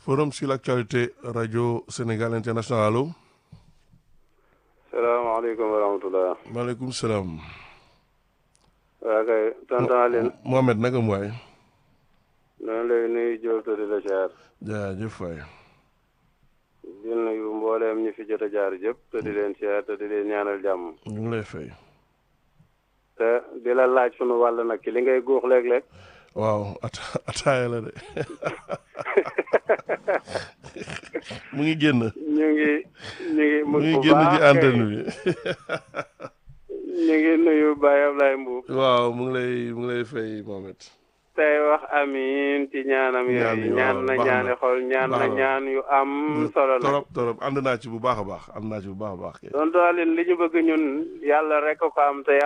forum sur l'actualité radio Sénégal international allo. salaamaaleykum wa rahmatulah. maaleykum salaam. waa kay tonton Aline. Mohamed naka mu waay. noonu lay nuyu Diop te di la jaar. jaajëf waay. di nuyu mbooleem ñi fi jot a jaar jëpp te di leen siyaar te di leen ñaanal jàmm. ñu ngi lay fay. te di la laaj sunu wàll nag ci li ngay guux léeg-léeg. waaw ata ataaya la de mu ngi génn. ñu ngi ñu ngi. mu ngi génn ci antenne bi. ñu ngi nuyu Baye Ablaye Mbuub. waaw mu ngi lay mu ngi lay fay Mohamed. tey wax amiin ci ñaanam ñaan yi yooyu ñaan na waaw, baax na. ñaani xol ñaan na Baax na. ñaan yu am solo nag. torop torop ànd naa ci bu baax a baax ànd naa ci bu baax a baax kay. tonton Aline li ñu bëgg ñun yàlla rek ko am te